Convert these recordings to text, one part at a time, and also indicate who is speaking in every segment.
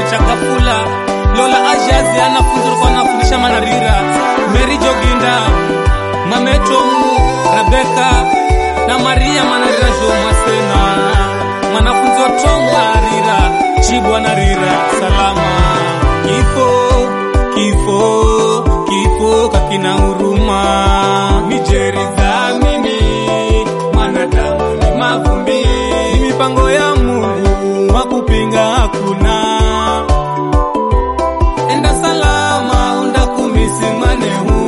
Speaker 1: Chakafula Lola Ajazi anafunzi kwa anafundisha manarira Mary Joginda Mametomu Rebeka na Maria manarira jo masena mwanafunzi wa Tonga rira Chibwa na rira salama kifo kifo kifo kakina huruma mijeri dhamini mwanadamu ni mavumbi ni mipango ya Mungu wa kupinga hakuna enda salama unda kumisimanehu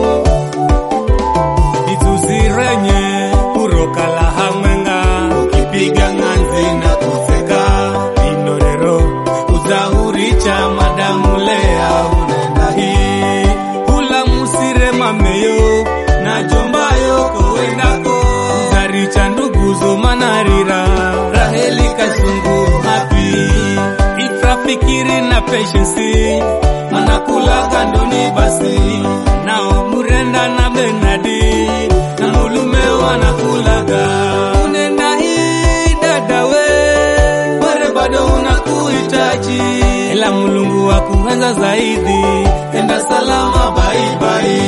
Speaker 1: ituzirenye urokala hamwenga ukipiga ng'anzi na kuseka inorero uzahuricha madamu lea unenda hii hula musire mameyo na jombayo kowendako uzaricha nduguzo manarira raheli kasungu hapi ifrafikiri na patience manakulaga ndoni basi nao murenda na benadi na mulume wanakulaga unenda hii dadawe ware bado unakuhitaji ila mulungu wa kuenza zaidi enda salama baibai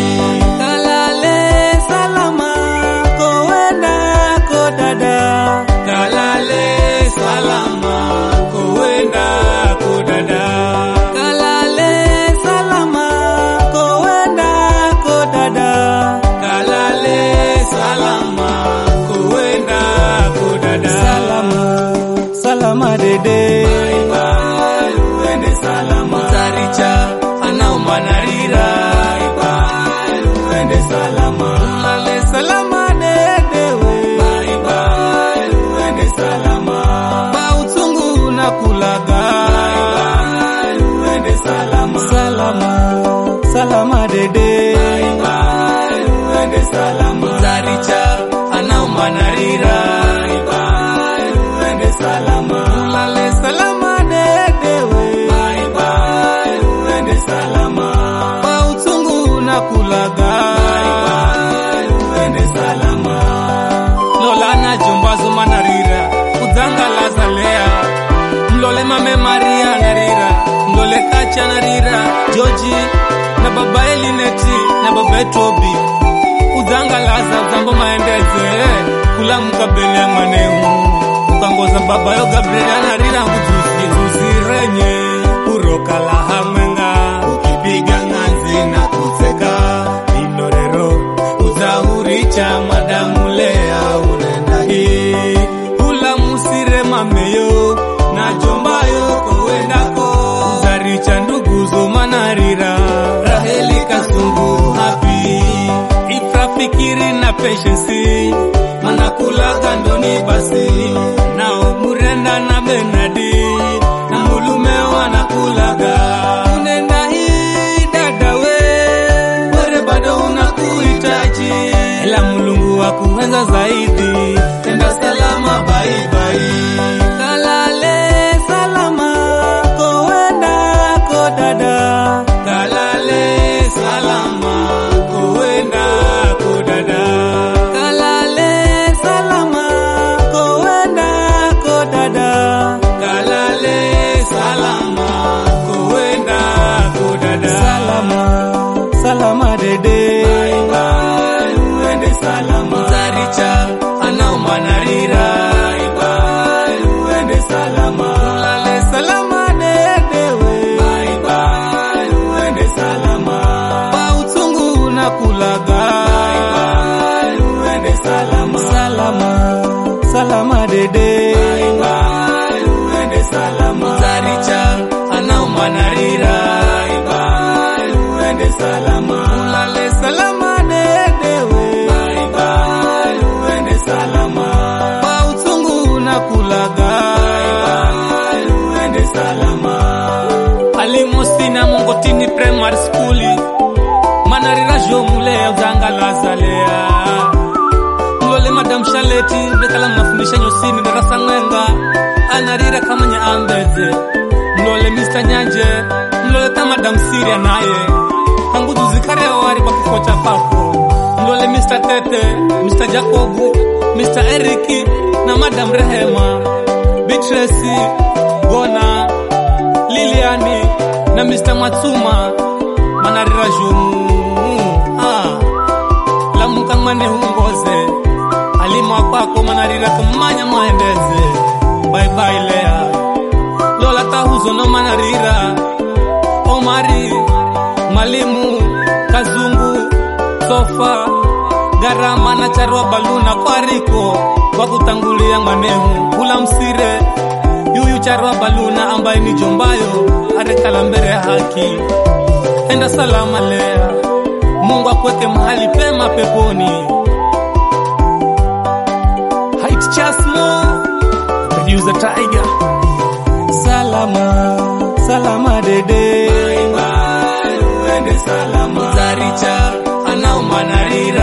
Speaker 1: kalale salama kowenda ko dada kalale salama kowenda ko dada kalale salama kowenda ko dada kalale salama kowenda ko dada salama salama dede bye bye uende salama taricha anaomanarira bye bye uende salama ulale salama dedewe bye bye uende salama bautungu na kulaga bye bye uende salama salama salama dede bye bye uende salama taricha anaomanarira bye bye uende salama ulale salama dedewe bye bye uende salama bautungu na kulaga bye bye uende salama lola na jombazo manarira udhanga lazalea mlole mame maria narira mlole kacha narira joji na baba elineti na baba etobi udhanga laza udhambo maendeze kula mkabele ya mwaneu ukangoza baba yo gabriel anarira nguzuzi zuzirenye urokala hamwenga ukipiga ng'anzi na kuseka inorero uzahuricha madamu lea unenda hii hula musire mameyo na jombayo kowendako uzaricha nduguzo manarira raheli kasungu hapi ifrafikiri na patience manakulaga ndoni basi nao murenda na benadi na mulume wanakulaga unenda hii dadawe were bado unakuhitaji ila mulungu wa kuenza zaidi enda salama baibai kalale salama kowenda ko dada kalale salama kowenda ko dada kalale salama kowenda ko dada kalale salama kowenda ko dada salama salama dede bye bye uende salama zaricha anaomanarira bye bye uende salama ulale salama dedewe bye bye uende salama bautungu na kulaga bye bye uende salama salama salama dede bye bye uende salama zaricha anaomanarira bye bye uende salama ulale salama dedewe bye bye uende salama bautungu na kulaga bye bye uende salama alimosina mongotini primary school manarira jomule uzangalazalea mlole madam shaleti bekala mnafundisha nyosini darasa ng'enga anarira kamanya ambeze mlole mr nyanje mlole ta madam siria naye hangudu zikaria wari kwa kifo cha pako mlole mr tete mr jacobu mr eriki na madam rehema bitresi gona Liliani na Mr. Matsuma manarira jumu ah. lamukang'mane hungoze alima kwako manarira kumanya maendeze baibai lea lola tahuzo no manarira omari malimu kazungu sofa garama na charwa baluna kwariko kwa kutangulia mwanehu kula msire yuyu charwa baluna ambaye ni jombayo arekala mbele ya haki enda salama lea mungu akweke mahali pema peponi Height Chasmo producer Tiger salama salama dede bye bye uende salama zaricha anaomanarira